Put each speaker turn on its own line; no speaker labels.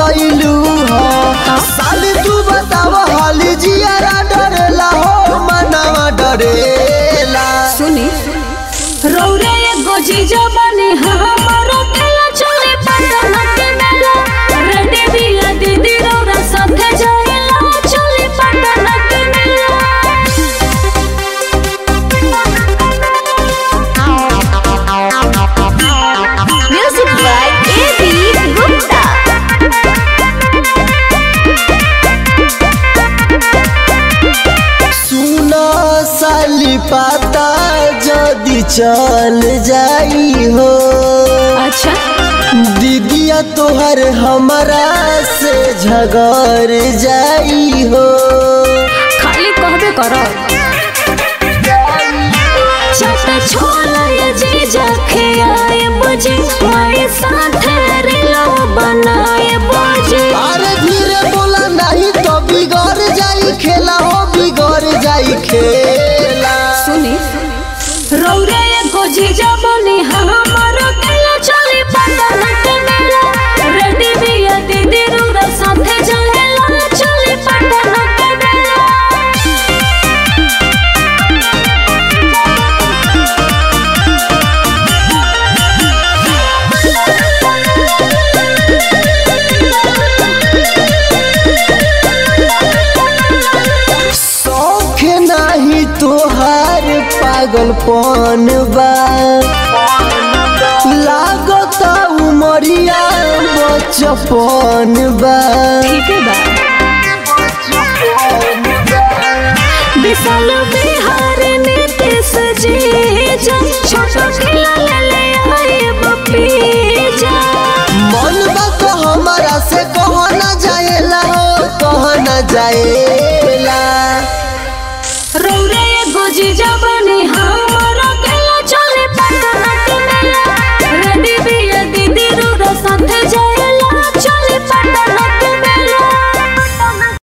बतैलू हो साली तू बताव हाली जियारा डरेला हो मनवा डरेला
सुनी रौरे एगो जीजा बनी हमारो केला चले पटन के मेला रेडी बिया दीदी रौरा साथे जाएला चले पटन के मेला म्यूजिक बाय एबी गुप्ता
सुनो साली पाता जदी चल जाई हो
अच्छा
दीदिया तोहर हमरा से झगड़ जाई हो
खाली कहबे करो चट छोला ये जीजा खियाए बुझे माए साथ रिलो बनाए बुझे
अरे धीरे बोला नहीं तो बिगड़ जाई खेला हो बिगड़ जाई खेला
सुनी रौरे एगो जीजा बनी हमारो केला चली पटन के मेला रेडी बिया दीदी रौरा साथे जाएला चली पटन के मेला
शौक नहीं तोहार पागलपन बा लागत उमरिया बचपन बा
ठीक है बा विशाल बिहार नीतीश जी जा छोटा खिला ले ले आए बपीजा
मन बा तो हमारा से कह न जाएला हो कह न जाएला
रौरे एगो जीजा